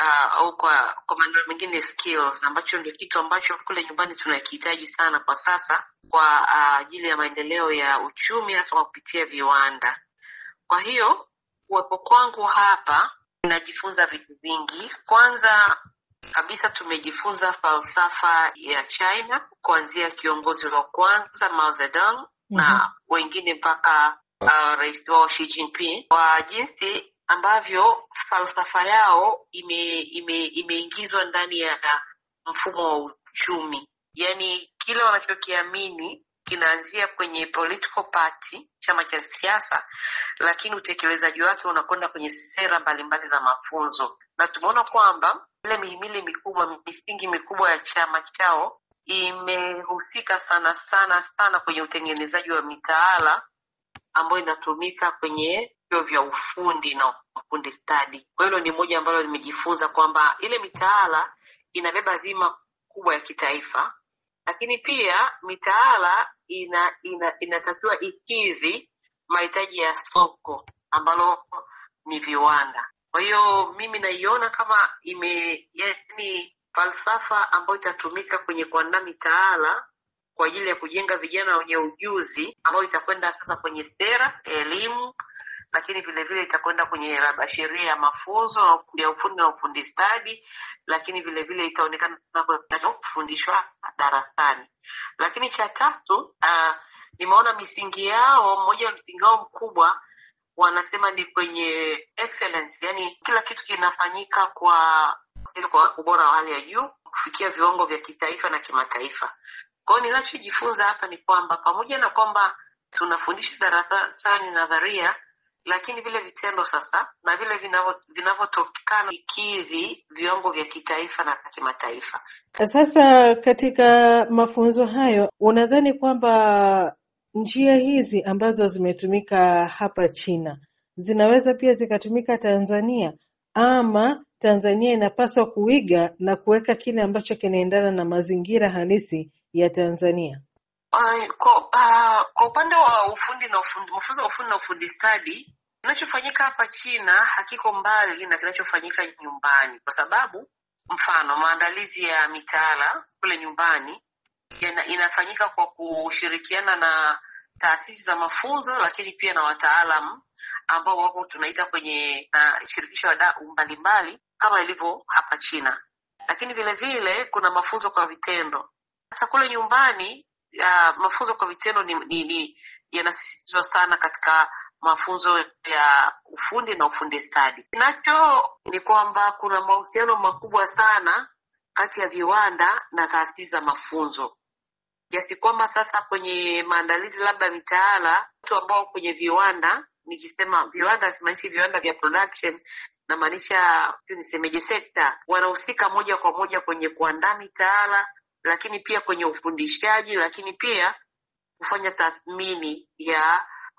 uh, au kwa kwa maneno mengine skills, ambacho ndio kitu ambacho kule nyumbani tunakihitaji sana kwa sasa kwa ajili uh, ya maendeleo ya uchumi hasa kwa kupitia viwanda. Kwa hiyo kuwepo kwangu hapa ninajifunza vitu vingi. Kwanza kabisa tumejifunza falsafa ya China kuanzia kiongozi wa kwanza Mao Zedong mm-hmm. na wengine mpaka uh, rais wao Xi Jinping kwa jinsi ambavyo falsafa yao ime, ime, imeingizwa ndani ya mfumo wa uchumi, yaani kile wanachokiamini kinaanzia kwenye political party, chama cha siasa, lakini utekelezaji wake unakwenda kwenye sera mbalimbali za mafunzo, na tumeona kwamba ile mihimili mikubwa, misingi mikubwa ya chama chao imehusika sana sana sana kwenye utengenezaji wa mitaala ambayo inatumika kwenye vyuo vya ufundi na ufundi stadi. Kwa hilo ni moja ambalo limejifunza kwamba ile mitaala inabeba dhima kubwa ya kitaifa, lakini pia mitaala ina, ina inatakiwa ikidhi mahitaji ya soko ambalo ni viwanda. Kwa hiyo mimi naiona kama ime yani falsafa ambayo itatumika kwenye kuandaa mitaala kwa ajili ya kujenga vijana wenye ujuzi ambayo itakwenda sasa kwenye sera elimu, lakini vile vile itakwenda kwenye labda sheria ya mafunzo ya ufundi na ufundi stadi, lakini vile vile itaonekana kufundishwa darasani. Lakini cha tatu, uh, nimeona misingi yao, mmoja wa misingi wao mkubwa wanasema ni kwenye excellence, yani kila kitu kinafanyika kwa kwa ubora wa hali ya juu kufikia viwango vya kitaifa na kimataifa. Kwa hiyo ninachojifunza hapa ni kwamba pamoja na kwamba tunafundisha darasani nadharia, lakini vile vitendo sasa na vile vinavyotokana ikidhi viwango vya kitaifa na kimataifa. Sasa katika mafunzo hayo, unadhani kwamba njia hizi ambazo zimetumika hapa China zinaweza pia zikatumika Tanzania ama Tanzania inapaswa kuiga na kuweka kile ambacho kinaendana na mazingira halisi ya Tanzania? Uh, kwa, uh, kwa upande wa ufundi na ufundi, mafunzo ya ufundi na ufundi stadi, kinachofanyika hapa China hakiko mbali na kinachofanyika nyumbani, kwa sababu mfano maandalizi ya mitaala kule nyumbani yana, inafanyika kwa kushirikiana na taasisi za mafunzo, lakini pia na wataalam ambao wako tunaita kwenye na shirikisho wadau mbalimbali kama ilivyo hapa China, lakini vile vile kuna mafunzo kwa vitendo. Hata kule nyumbani uh, mafunzo kwa vitendo ni, ni, ni yanasisitizwa sana katika mafunzo ya ufundi na ufundi stadi. Kinacho ni kwamba kuna mahusiano makubwa sana kati ya viwanda na taasisi za mafunzo kiasi kwamba sasa kwenye maandalizi labda mitaala, watu ambao kwenye viwanda, nikisema viwanda simaanishi viwanda vya production, namaanisha nisemeje, sekta, wanahusika moja kwa moja kwenye kuandaa mitaala, lakini pia kwenye ufundishaji, lakini pia kufanya tathmini ya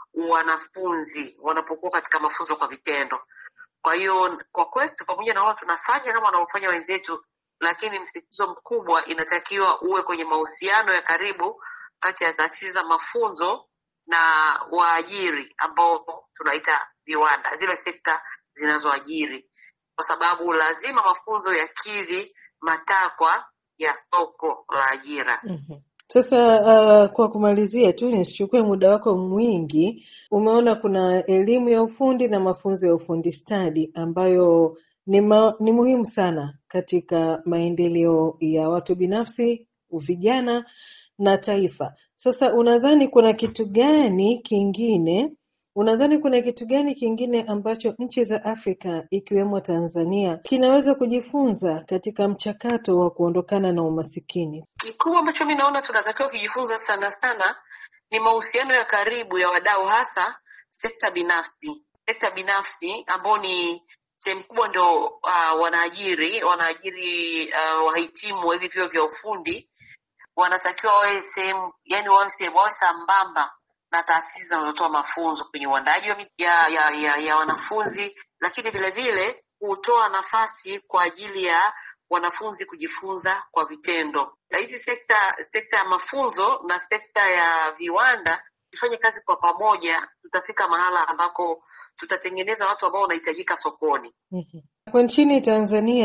wanafunzi wanapokuwa katika mafunzo kwa vitendo. Kwa hiyo kwa kwetu, pamoja na wao tunafanya kama wanaofanya wenzetu lakini msisitizo mkubwa inatakiwa uwe kwenye mahusiano ya karibu kati ya taasisi za mafunzo na waajiri ambao tunaita viwanda, zile sekta zinazoajiri, kwa sababu lazima mafunzo yakidhi matakwa ya soko la ajira. mm-hmm. Sasa uh, kwa kumalizia tu nisichukue muda wako mwingi, umeona kuna elimu ya ufundi na mafunzo ya ufundi stadi ambayo ni, ma, ni muhimu sana katika maendeleo ya watu binafsi, vijana na taifa. Sasa unadhani kuna kitu gani kingine, unadhani kuna kitu gani kingine ambacho nchi za Afrika ikiwemo Tanzania kinaweza kujifunza katika mchakato wa kuondokana na umasikini? Kikubwa ambacho mi naona tunatakiwa kujifunza sana sana ni mahusiano ya karibu ya wadau, hasa sekta binafsi, sekta binafsi ambao ni sehemu kubwa ndio uh, wanaajiri wanaajiri uh, wahitimu wa hivi vyuo vya ufundi wanatakiwa wawe sehemu yani wawe sehemu wawe sambamba na taasisi zinazotoa mafunzo kwenye uandaji ya, ya, ya, ya wanafunzi, lakini vile vile hutoa nafasi kwa ajili ya wanafunzi kujifunza kwa vitendo. Na hizi sekta sekta ya mafunzo na sekta ya viwanda tufanye kazi kwa pamoja, tutafika mahala ambako tutatengeneza watu ambao wanahitajika sokoni. Kwa nchini Tanzania